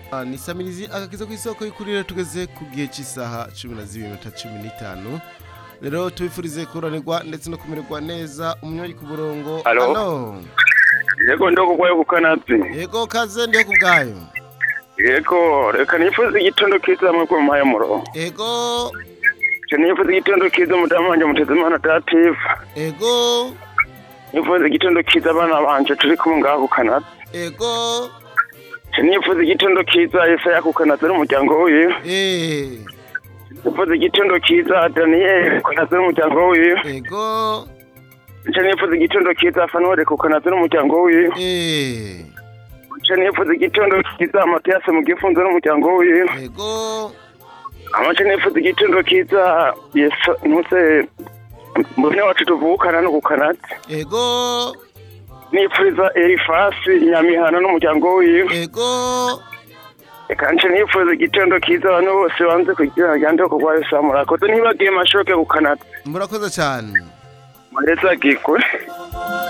Ah, ni samirizi agakiza ku isoko y'ukurire tugeze ku gihe cy'isaha cumi na zibiri minota cumi n'itanu rero tubifurize kuranirwa ndetse no kumererwa neza umunywanyi ku murongo Alo? Alo? yego ndokugwayo kukanatsi yego kaze ndiho ku bwayo yego reka nifuza igitondo kiza hamwe ku mpaye murongo yego je nifuza igitondo kiza umudamu wanje mutezimana dativa yego nifuza igitondo kiza abana banje turi kumwe ngaho ku kanatsi yego je nifuza igitondo kiza yesaya ku kanatsi n'umuryango wiwe eh nifuza igitondo kiza daniyeli ku kanatsi n'umuryango wiwe yego je nifuza igitondo kiza fanuweli ku kanatsi n'umuryango wiwe eh je nifuza igitondo kiza matiyasi mu gifunzo n'umuryango wiwe yego amace nifuza igitondo kiza yesu ntuse mbone wacu tuvukana no ku kanatsi yego nipfuza erifasi nyamihana n'umuryango wiwe yego reka nce nifuza igitondo kiza abantu bose banze kugira yande kurwayo samurakoze ntibagiye mashoke ku kanatsi murakoze cyane mureza gikwe